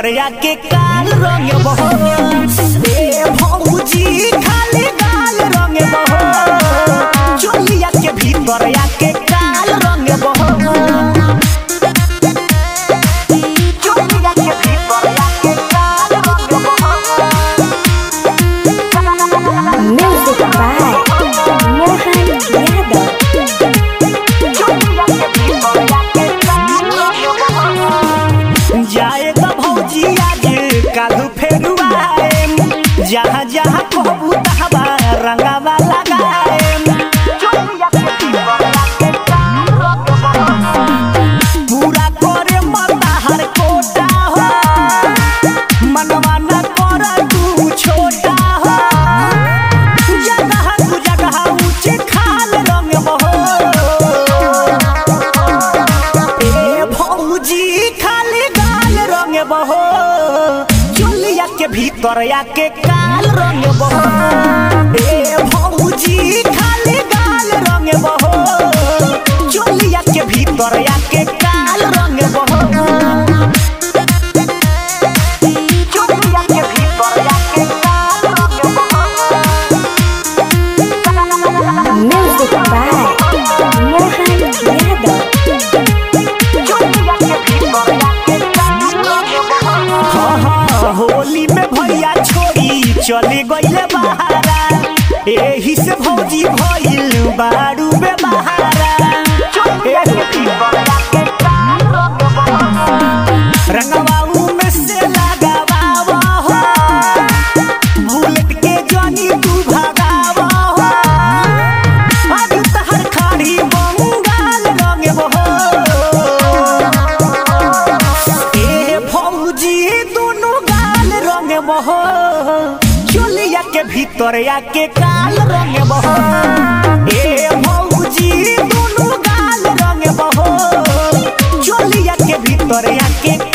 भीतरिया के काल रंग बहो ए भौजी खाली गाल रंग बहो चोलिया के भीतरिया के काल रंग बहो चोलिया के भीतरिया के काल रंग बहो Music by Mohan Yadav. जाए तो भौजी आज कालू फेरू आएम जहाँ जहाँ कहबू तहबा रंगावा लगाएम पूरा करे मताहर कोटा हो मनवा न कर तू छोटा हो जगह तू जगह ऊंचे खाल रंग बहो ए भौजी खाली गाल रंग बहो चुलिया के भीतर या के काल रंग बहो ए भौजी खाली गाल रंग बहो चुलिया के भीतर या के काल रंग बहो चुलिया के भीतर या के काल रंग बहो Music by Mohan Yadav. हाँ, हाँ, होली में भैया छोड़ी चले गईले बहारा एही से भौजी भइल बारू में बहारा रंगवाऊ में से लगावा हो बुलेट के जानी तू भगावा हो आज तहर खाड़ी बंगाल रंग बहो ए भौजी दोनों गाल रंग बहो चोलिया के भीतर या के काल रंग बहो ए भौजी दोनों गाल रंग बहो चोलिया के भीतर या के